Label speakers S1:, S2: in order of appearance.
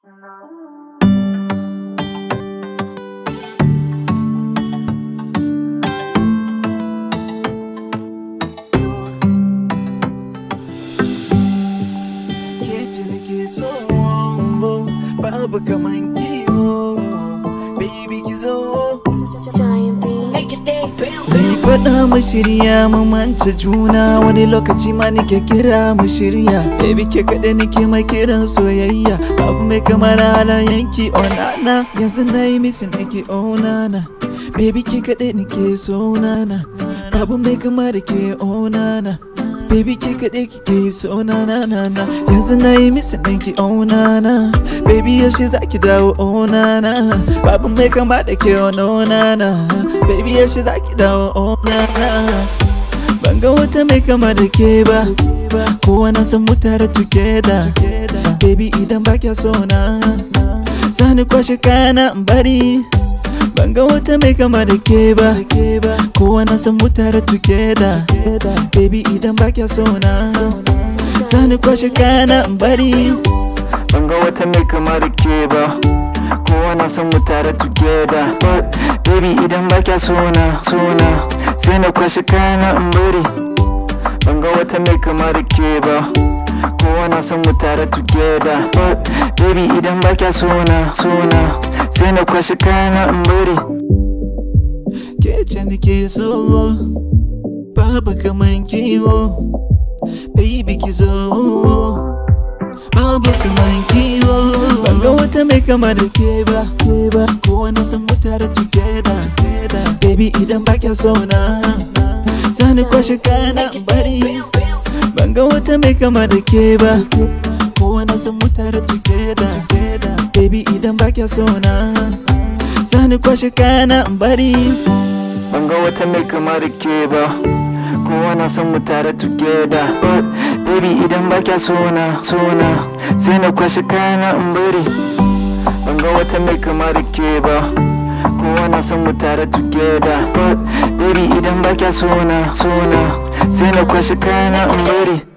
S1: ke ce nake so babu kaman kiwo baby ki zo Mai faɗa mu shirya mu manta juna wani lokaci ma nike kira mu shirya Baby ke kaɗai nike mai kiran soyayya Babu mai kamar yanki onana Yanzu na yi misin nake onana Baby ke kaɗai nike so nana Babu mai kamar ke onana Baby ke kaɗai kike so na na na na Yanzu na yi misin ɗinki oh na na Baby yaushe za ki dawo oh na na Babu mai kama da ke oh no na na Baby yaushe za ki dawo oh na na Ban ga wata mai kama da ke ba Kowa na san mu tare together Baby idan ba kya so na Sani kwashe kayana in bari Ban ga wata mai kama da ke ba Kowa na san mu tare together Baby idan ba kya so na Sani kwashe kayana in bari
S2: ban ga wata mai kama da ke ba kowa na san mu tare together but baby idan ba kya sona sona sai na kwashe kayana in bari ban ga wata mai kama da ke ba kowa na san mu tare together but baby idan ba kya sona sona sai na kwashe kayana in bari
S1: Ke ce nake so Babu kaman kiwo Baby ki zo Babu kaman kiwo Ban ga wata mai kama da ke ba Kowa na san mu tare together Baby idan ba kya so na Sani kwashe kana in bari Ban ga wata mai kama da ke ba Kowa na san mu tare together Baby idan ba kya so na Sani kwashe kana in bari
S2: ban ga wata mai kama da ke ba kowa na san mu tare together but baby idan ba kya sona sona sai na kwashe kayana in bari ban ga wata mai kama da ke ba kowa na san mu tare together but baby idan ba kya sona sona sai na kwashe kayana in bari